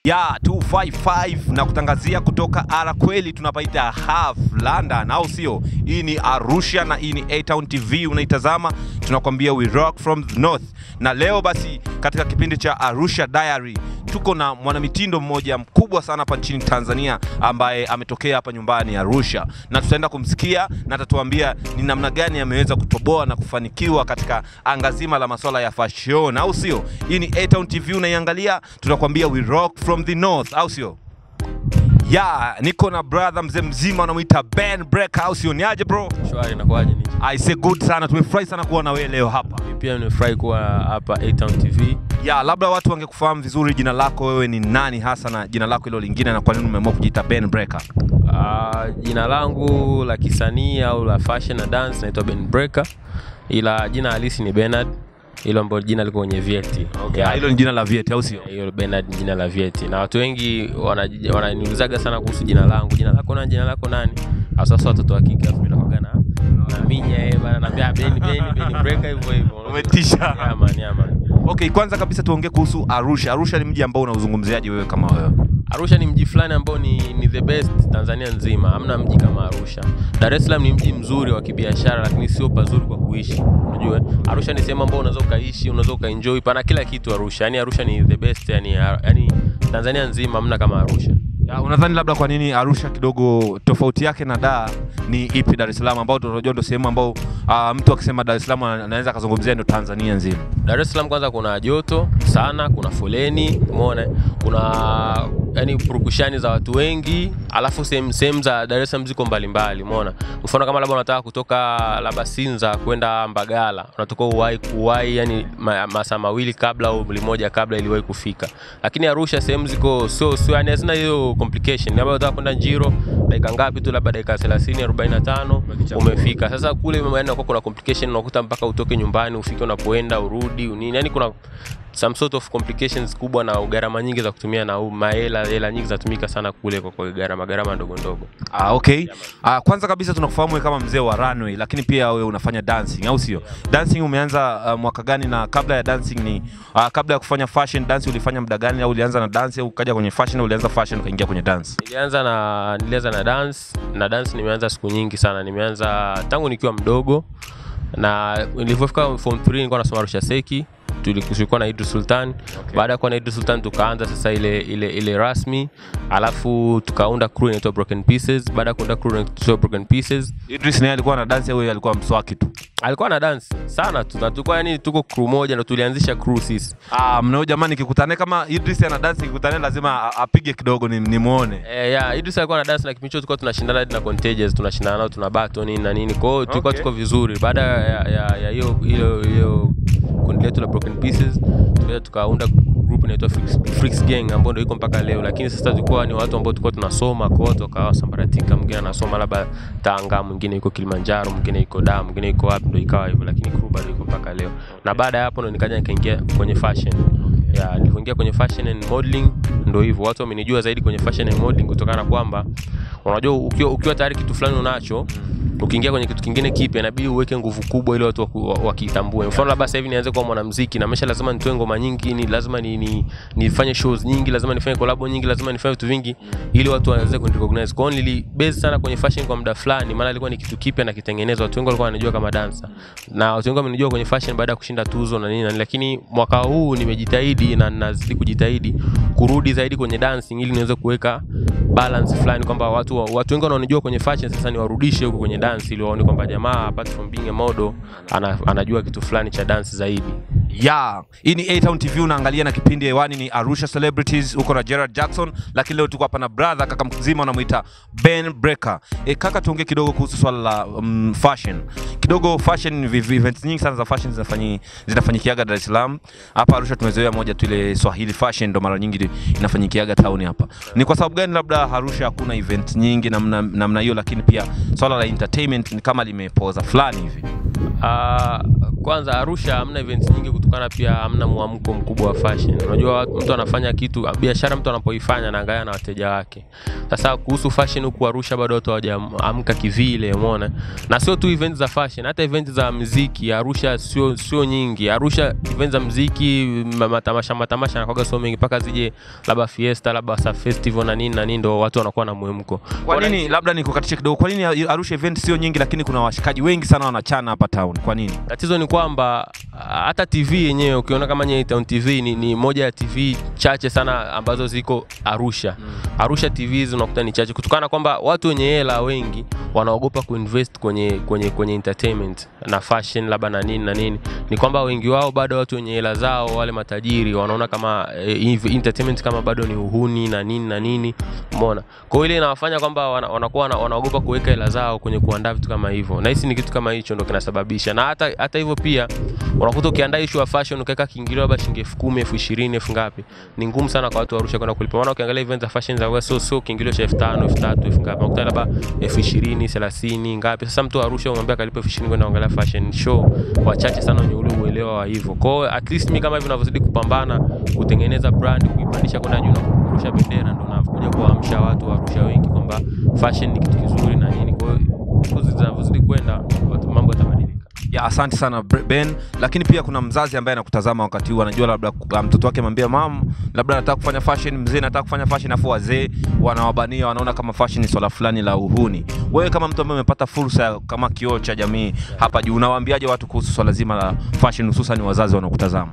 ya 255 na kutangazia kutoka ara kweli tunapaita half London, au sio? Hii ni Arusha na hii ni A Town TV unaitazama, tunakwambia we rock from the north. Na leo basi katika kipindi cha Arusha Diary tuko na mwanamitindo mmoja mkubwa sana hapa nchini Tanzania ambaye ametokea hapa nyumbani Arusha, na tutaenda kumsikia na atatuambia ni namna gani ameweza kutoboa na kufanikiwa katika anga zima la masuala ya fashion, au sio? Hii ni A Town TV unaiangalia, tunakwambia we rock from the north, au sio? Ya, niko na brother mzee mzima anamuita Ben Breaker, au sio? Ni aje bro? Shwari, inakuwaje? Ni I say good sana, tumefurahi sana kuwa na wewe leo hapa. mimi pia nimefurahi kuwa hapa A Town TV. Ya, labda watu wangekufahamu vizuri jina lako wewe ni nani hasa na jina lako hilo lingine na kwa nini umeamua kujiita Ben Breaker? Ah, jina langu la kisanii au la fashion na dance naitwa Ben Breaker, ila jina halisi ni Bernard, hilo ambalo jina liko kwenye vyeti. Ya, Yeah, hilo ni jina la vyeti au sio? hiyo Bernard ni jina la vyeti, na watu wengi wana- wananiulizaga sana kuhusu jina langu, jina lako nani, jina lako nani? Hasa sasa watoto wa kike, afu mimi nakuwaga na na minya eh bana, naambia Ben Ben Ben Breaker hivyo hivyo. Umetisha. Yeah man, yeah man. Okay, kwanza kabisa tuongee kuhusu Arusha. Arusha ni mji ambao unauzungumziaje wewe kama wewe? Arusha ni mji fulani ambao ni, ni the best Tanzania nzima, hamna mji kama Arusha. Dar es Salaam ni mji mzuri wa kibiashara, lakini sio pazuri kwa kuishi. Unajua, Arusha ni sehemu ambayo unaweza ukaishi, unaweza ukaenjoy, pana kila kitu Arusha. Yani Arusha ni the best, yani, yani Tanzania nzima hamna kama Arusha. Ya, unadhani labda kwa nini Arusha kidogo tofauti yake na Dar ni ipi Dar es Salaam ambao tunajua ndio sehemu ambao ah, mtu akisema Dar es Salaam ana- anaweza akazungumzia ndio Tanzania nzima. Dar es Salaam kwanza kuna joto sana, kuna foleni, umeona, kuna yani purukushani za watu wengi, alafu sehemu sehemu za Dar es Salaam ziko mbalimbali, umeona. Mfano kama labda unataka kutoka labda Sinza kwenda Mbagala, unatoka uwai kuwai, yani ma, masaa mawili kabla au limoja kabla iliwahi kufika. Lakini Arusha sehemu ziko sio sio, yani hazina hiyo complication. Labda unataka kwenda Njiro dakika ngapi tu, labda dakika 30 45 umefika. Sasa kule yani kuna complication, unakuta mpaka utoke nyumbani ufike unapoenda urudi unini, yani kuna some sort of complications kubwa na gharama nyingi za kutumia na mahela hela nyingi zatumika sana kule kwa kwa gharama gharama ndogo ndogo. Ah, okay. Ah, kwanza kabisa tunakufahamu wewe kama mzee wa runway, lakini pia wewe unafanya dancing au sio? Dancing umeanza ah, mwaka gani na kabla ya dancing ni ah, kabla ya kufanya fashion dance ulifanya muda gani au ulianza na dance au ukaja kwenye fashion au ulianza fashion ukaingia kwenye dance? Nilianza na nilianza na dance na dance nimeanza siku nyingi sana. Nimeanza tangu nikiwa mdogo na nilipofika form 3 nilikuwa nasoma Arusha Seki tuli- tulikuwa na Idris Sultan. Baada ya kuwa na Idris Sultan tukaanza sasa ile ile ile rasmi, alafu tukaunda crew inaitwa Broken Pieces. Baada ya kuunda crew inaitwa Broken Pieces, Idris naye alikuwa na dance au yeye alikuwa mswaki tu? alikuwa na dance sana tu, na tulikuwa yani tuko crew moja, ndo tulianzisha crew sisi. Ah, mnao jamani, kikutane kama Idris ana dance kikutane lazima a- apige kidogo ni, nimuone. Eh, yeah, Idris alikuwa na dance na kipindi hicho tulikuwa tunashindana hadi na Contagious, tunashindana nao tuna battle nini na nini. Kwa hiyo tulikuwa Okay. tuko vizuri. Baada ya ya ya hiyo hiyo hiyo kundi letu la Broken Pieces, tukaja tukaunda group inaitwa Freaks, Freaks Gang ambayo ndio iko mpaka leo, lakini sasa tulikuwa ni watu ambao tulikuwa tunasoma kwa watu wakawa sambaratika, mwingine anasoma labda Tanga, mwingine yuko Kilimanjaro, mwingine yuko Dar, mwingine yuko wapi, ndio ikawa hivyo, lakini crew bado iko mpaka leo. Na baada ya hapo ndo nikaja nikaingia kwenye fashion ya nilivyoingia kwenye fashion and modeling ndo hivyo watu wamenijua zaidi kwenye fashion and modeling kutokana na kwamba unajua ukiwa, ukiwa tayari kitu fulani unacho ukiingia kwenye kitu kingine kipya inabidi uweke nguvu kubwa ili watu waku- wa- wakitambue mfano labda sasa hivi nianze kuwa mwanamuziki na maisha lazima nitoe ngoma nyingi ni lazima ni, ni, nifanye shows nyingi lazima nifanye collab nyingi lazima nifanye vitu vingi ili watu waweze kunirecognize kwa hiyo nilibase sana kwenye fashion kwa muda fulani maana ilikuwa ni kitu kipya na kitengenezwa watu wengi walikuwa wananijua kama dancer na watu wengi wamenijua kwenye fashion baada ya kushinda tuzo na nini na nini lakini mwaka huu nimejitahidi na nazidi kujitahidi kurudi zaidi kwenye dancing ili niweze kuweka balance fulani kwamba watu watu wengi wanaonijua kwenye fashion sasa niwarudishe huko kwenye dance ili waone kwamba jamaa apart from being a model ana, anajua kitu fulani cha dance zaidi ya hii ni A-Town TV unaangalia na kipindi hewani ni Arusha Celebrities huko na Gerard Jackson, lakini leo tuko hapa na brother kaka mzima unamuita Ben Breaker. E, kaka tuongee kidogo kuhusu swala la um, fashion kidogo. Fashion vi- vi- events nyingi sana za fashion zinafanyi zinafanyikiaga Dar es Salaam. Hapa Arusha tumezoea moja tu ile Swahili fashion, ndo mara nyingi inafanyikiaga town hapa. Ni kwa sababu gani labda Arusha hakuna event nyingi namna namna hiyo, lakini pia swala la entertainment ni kama limepoza fulani hivi? Uh, kwanza Arusha hamna events nyingi kutokana pia hamna mwamko mkubwa wa fashion. Unajua watu- mtu anafanya kitu biashara, mtu anapoifanya anaangalia na wateja wake. Sasa kuhusu fashion huku Arusha bado watu hawajaamka kivile, umeona. Na sio tu events za fashion, hata events za muziki Arusha sio sio nyingi. Arusha events za muziki, ma- matamasha matamasha yanakuwa sio mengi mpaka zije labda fiesta, labda sa festival na nini na nini, ndo watu wanakuwa na mwemko. Kwa nini, labda nikukatishe kidogo, kwa nini Arusha event sio nyingi, lakini kuna washikaji wengi sana wanachana hapa town? Kwa nini? Tatizo ni kwamba ah, hata TV yenyewe ukiona kama Nye Town TV ni, ni moja ya TV chache sana ambazo ziko Arusha. Arusha TV hizi unakuta ni chache kutokana na kwamba watu wenye hela wengi wanaogopa kuinvest kwenye, kwenye, kwenye entertainment na fashion labda na nini na nini. Ni kwamba wengi wao bado watu wenye hela zao wale matajiri wanaona kama eh, entertainment kama bado ni uhuni na nini na nini, umeona. Kwa hiyo ile inawafanya kwamba wana- wanakuwa wana- wanaogopa kuweka hela zao kwenye kuandaa vitu kama hivyo, na hisi ni kitu kama hicho ndo kinasababisha. Na hata hata hivyo pia unakuta ukiandaa issue ya fashion ukaweka kiingilio labda shilingi elfu kumi elfu ishirini elfu ngapi, ni ngumu sana kwa watu wa Arusha kwenda kulipa. Maana ukiangalia event za fashion za West, sio sio kiingilio cha elfu tano elfu tatu elfu ngapi, unakuta labda elfu ishirini thelathini ngapi. Sasa mtu wa Arusha umwambia kalipa elfu ishirini kwenda kuangalia fashion show, wachache sana wenye ule uelewa wa hivyo. Kwa hiyo at least mimi kama hivi ninavyozidi kupambana kutengeneza brand, kuipandisha kwenda juu na kurusha bendera, ndo nakuja kuwaamsha watu wa Arusha wengi kwamba fashion ni kitu kizuri na nini. Kwa hiyo siku zinavyozidi kwenda watu mambo yatabadilika. Ya, asante sana Bre- Ben, lakini pia kuna mzazi ambaye anakutazama wakati huu, anajua labda uh, mtoto wake amwambia mam, labda nataka kufanya fashion, mzee nataka kufanya fashion, afu wazee wanawabania, wanaona kama fashion ni swala fulani la uhuni. Wewe kama mtu ambaye umepata fursa ya- kama kioo cha jamii hapa juu, unawaambiaje watu kuhusu swala zima la fashion, hususan wazazi wanaokutazama?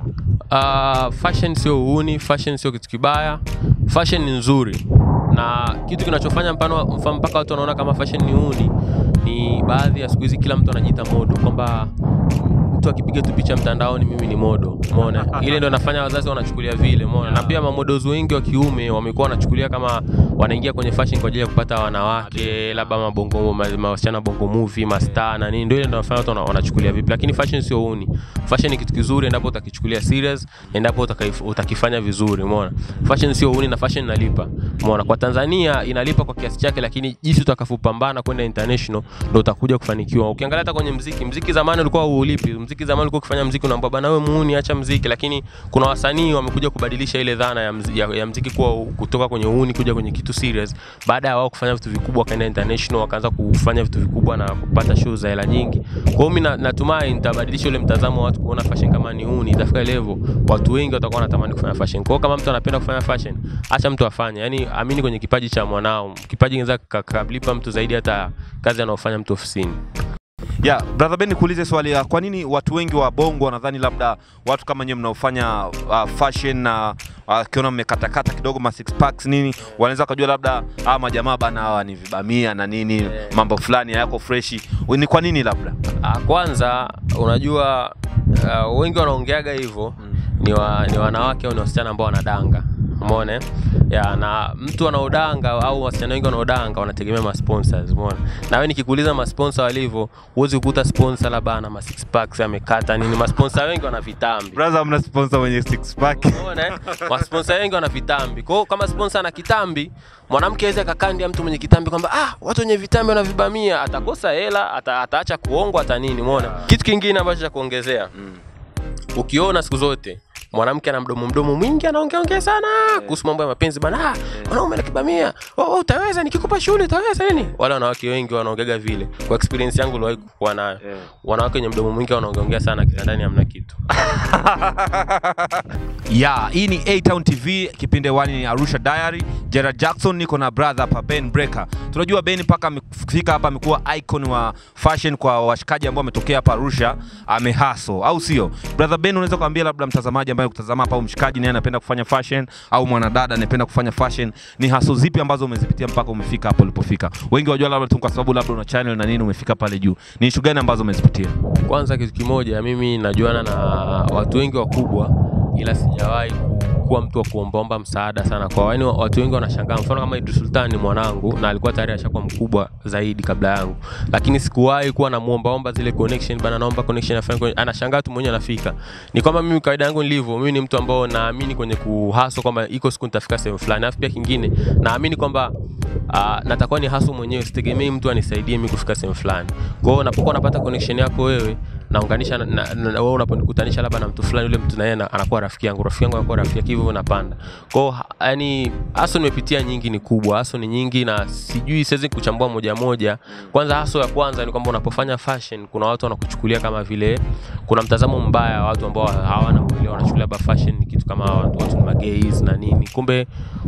Uh, fashion sio uhuni, fashion sio kitu kibaya, fashion ni nzuri, na kitu kinachofanya mfano mfano mpaka watu wanaona kama fashion ni uhuni ni baadhi ya siku hizi kila mtu anajiita modo, kwamba mtu akipiga tu picha mtandaoni mimi ni modo, umeona. Ile ndio inafanya wazazi wanachukulia vile, umeona. Na pia mamodos wengi wa kiume wamekuwa wanachukulia kama wanaingia kwenye fashion kwa ajili ya kupata wanawake, labda mabongo ma- ma- wasichana bongo movie, mastaa na nini, ndio ile ndio inafanya watu wana- wanachukulia vipi, lakini fashion sio uhuni. Fashion ni kitu kizuri endapo utakichukulia serious, endapo utakaif- utakifanya vizuri, umeona. Fashion sio uhuni na fashion inalipa, umeona. Kwa Tanzania inalipa kwa kiasi chake, lakini jinsi utakavyopambana kwenda international ndio utakuja kufanikiwa. Ukiangalia hata kwenye mziki, mziki zamani ulikuwa uulipi. Mziki zamani ulikuwa ukifanya mziki unaambia bana, wewe muuni, acha mziki, lakini kuna wasanii wamekuja kubadilisha ile dhana ya, mziki, ya, ya mziki kuwa kutoka kwenye uuni kuja kwenye kitu serious, baada ya wao kufanya vitu vikubwa, wakaenda international, wakaanza kufanya vitu vikubwa na kupata show za hela nyingi. Kwa hiyo mimi na- natumai nitabadilisha ule mtazamo wa watu kuona fashion kama ni uuni, itafika level watu wengi watakuwa wanatamani kufanya fashion. Kwa hiyo kama mtu anapenda kufanya fashion, acha mtu afanye, yani amini kwenye kipaji cha mwanao. Kipaji kinaweza kikalipa mtu zaidi hata kazi anaofanya mtu ofisini. Ya, brother Ben, nikuulize swali ya kwa nini watu wengi wa Bongo wanadhani labda watu kama nyewe mnaofanya uh, fashion na wakiona mmekatakata kidogo ma six packs nini, wanaweza kujua labda hawa majamaa bana hawa ni vibamia na nini, mambo fulani hayako freshi. Ni kwa nini labda? Ah, Kwanza unajua uh, wengi wanaongeaga hivyo ni, wa, ni wanawake au ni wasichana ambao wanadanga umeona eh? ya na mtu anaodanga au wasichana wengi wanaodanga wanategemea ma sponsors umeona na wewe nikikuuliza ma sponsor walivyo huwezi kukuta sponsor labda ana ma six packs amekata nini ma sponsor wengi wana vitambi Brother, mna sponsor mwenye six pack. Umeona eh? Masponsor wengi wana vitambi. Kwa hiyo kama sponsor ana kitambi, mwanamke aweza kakandia mtu mwenye kitambi kwamba ah, watu wenye vitambi wanavibamia, atakosa hela, ata, ataacha kuongwa hata nini, umeona? Kitu kingine ambacho cha kuongezea. Ukiona siku zote mwanamke ana mdomo mdomo mwingi anaongea ongea sana kuhusu mambo ya mapenzi bana, ah, mwanaume anakibamia, oh, oh, utaweza nikikupa shule utaweza nini? Wale wanawake wengi wanaongeaga vile. Kwa experience yangu niliwahi kuwa nayo. Wanawake wenye mdomo mwingi wanaongea ongea sana kitandani hamna kitu. ya hii ni A Town TV, kipindi wani ni Arusha Diary. Gerard Jackson, niko na brother hapa Ben Breaker. Tunajua Ben mpaka amefika hapa amekuwa icon wa fashion kwa washikaji ambao wametokea hapa Arusha, amehaso au sio? Brother Ben, unaweza kuambia labda mtazamaji ambaye kutazama hapa au mshikaji naye anapenda kufanya fashion au mwanadada anapenda kufanya fashion, ni haso zipi ambazo umezipitia mpaka umefika hapo ulipofika? Wengi wajua labda tu kwa sababu labda una channel na nini umefika pale juu. Ni issue gani ambazo umezipitia? Kwanza kitu kimoja, mimi najuana na watu wengi wakubwa, ila sijawahi ku- kuwa mtu wa kuombaomba msaada sana kwa yani, watu wengi wanashangaa. Mfano kama Idris Sultan ni mwanangu na alikuwa tayari ashakuwa mkubwa zaidi kabla yangu, lakini sikuwahi kuwa namuombaomba zile connection bana, naomba connection afanye kwenye- anashangaa tu mwenyewe anafika. Ni kwamba mimi kawaida yangu nilivyo, mimi ni mtu ambao naamini kwenye kuhaso kwamba iko siku nitafika sehemu fulani, alafu pia kingine naamini kwamba uh, natakuwa ni haso mwenyewe, sitegemei mtu anisaidie mimi kufika sehemu fulani. Kwa hiyo unapokuwa unapata connection yako wewe naunganisha na, na, na, wewe unaponikutanisha labda na mtu fulani yule mtu naye ana- anakuwa rafiki yangu rafiki yangu anakuwa rafiki yake hivyo hivyo napanda kwao yani haso nimepitia nyingi ni kubwa haso ni nyingi na sijui siwezi kuchambua moja moja kwanza haso ya kwanza ni kwamba unapofanya fashion kuna watu wanakuchukulia kama vile kuna mtazamo mbaya wa watu ambao hawana uelewa wanachukulia labda fashion ni kitu kama watu, watu ni magays na nini kumbe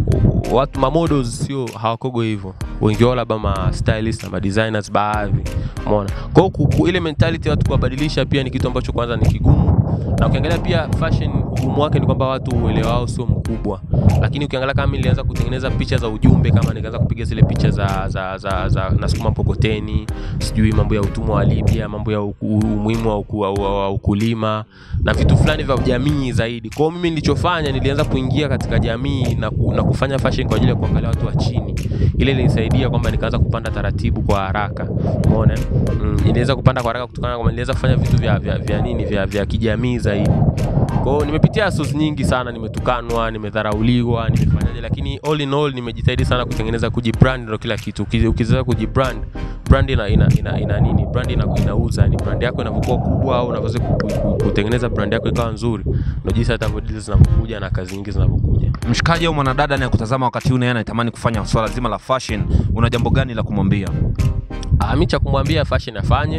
u- watu mamodels sio hawakogo hivyo wengi wao labda ma stylist na ma designers baadhi umeona kwa hiyo ku- ku- ile mentality ya watu kuwabadilisha pia ni kitu ambacho kwanza ni kigumu na ukiangalia pia fashion ugumu wake ni kwamba watu uelewa wao sio mkubwa lakini ukiangalia kama mimi nilianza kutengeneza picha za ujumbe kama nikaanza kupiga zile picha za za za, za nasukuma mkokoteni sijui mambo ya utumwa wa Libya mambo ya uku- umuhimu wa, uku, wa, wa, wa ukulima na vitu fulani vya jamii zaidi kwa hiyo mimi nilichofanya nilianza kuingia katika jamii na, ku, na kufanya fashion kwa ajili ya kuangalia watu wa chini ile ilinisaidia kwamba nikaanza kupanda taratibu kwa haraka umeona mm, iliweza kupanda kwa haraka kutokana na kwamba niliweza kufanya vitu vya, vya, vya nini vya, vya kijamii zaidi kwa hiyo nimepitia sos nyingi sana nimetukanwa nimedharauliwa nimefanyaje lakini all in all nimejitahidi sana kutengeneza kujibrand ndo kila kitu Uki- ukizoea kujibrand brand ina, ina, ina, ina nini brand ina, inauza ni brand yako inavyokuwa kubwa au unavyoweza ku- ku- ku- kutengeneza brand yako ikawa nzuri ndo jinsi hata deals zinavyokuja na kazi nyingi zinavyokuja mshikaji au mwanadada anayekutazama wakati huu naye anatamani kufanya swala zima la fashion una jambo gani la kumwambia Ah, mi cha kumwambia fashion afanye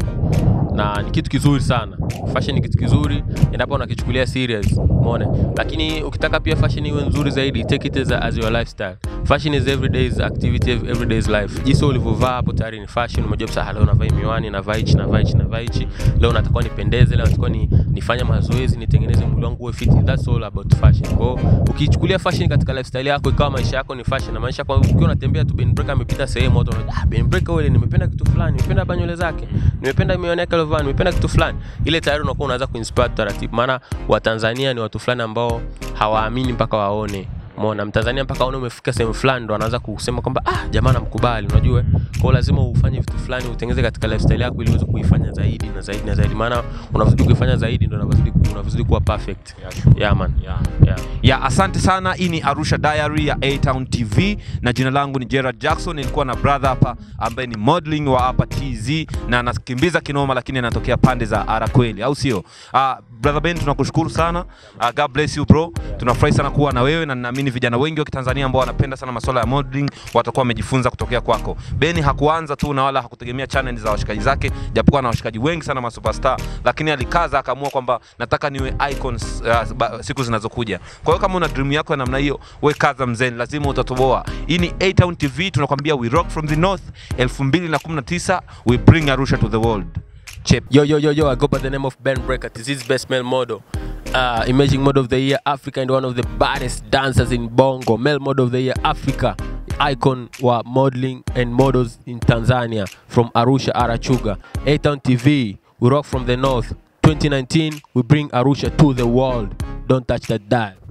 na ni kitu kizuri sana fashion ni kitu kizuri endapo unakichukulia serious umeona lakini ukitaka pia fashion iwe nzuri zaidi take it as, a, as your lifestyle fashion is everyday's activity everyday's life jinsi ulivyovaa hapo tayari ni fashion umejua sasa leo navaa hii miwani navaa hichi navaa hichi navaa hichi leo natakiwa nipendeze leo natakiwa ni, nifanye mazoezi nitengeneze mwili wangu uwe fit that's all about fashion kwa hiyo ukichukulia fashion katika lifestyle yako ikawa maisha yako ni fashion na maisha kwa ukiwa unatembea tu Ben Breaker amepita sehemu watu wanaona ah Ben Breaker yule nimependa kitu fulani nimependa hapa nywele zake nimependa miwani yake aliovaa nimependa kitu fulani ile tayari unakuwa unaanza kuinspire taratibu maana watanzania ni watu fulani ambao hawaamini mpaka waone Umeona Mtanzania mpaka aone umefika sehemu fulani ndo anaanza kusema kwamba ah jamaa namkubali unajua. Kwa hiyo lazima ufanye vitu fulani utengeze katika lifestyle yako ili uweze kuifanya zaidi na zaidi na zaidi maana unavyozidi kuifanya zaidi ndo unavyozidi unavyozidi kuwa perfect. Yeah man. Yeah. Yeah. ya asante sana hii ni arusha diary ya a town tv na jina langu ni gerard jackson nilikuwa na brother hapa ambaye ni modeling wa hapa tz na anakimbiza kinoma lakini anatokea pande za arakweli au sio uh, brother ben tunakushukuru sana uh, god bless you bro tunafurahi sana kuwa na wewe na ninaamini vijana wengi wa kitanzania ambao wanapenda sana masuala ya modeling watakuwa wamejifunza kutokea kwako beni hakuanza tu na wala hakutegemea channel za washikaji zake japokuwa na washikaji wengi sana masuperstar lakini alikaza akaamua kwamba nataka niwe icons uh, ba- siku zinazokuja kwa hiyo kama una dream yako ya namna hiyo we kaza mzeni lazima utatoboa hii ni A Town tv tunakwambia we rock from the north 2019 we bring arusha to the world Chep. Yo, yo, yo, yo, I go by the name of Ben Breaker. This is Best Male Model. Uh, Emerging Model of the Year Africa and one of the baddest dancers in Bongo. Male Model of the Year Africa. Icon wa modeling and models in Tanzania from Arusha, Arachuga. A-Town TV, we rock from the north. 2019, we bring Arusha to the world. Don't touch that dial.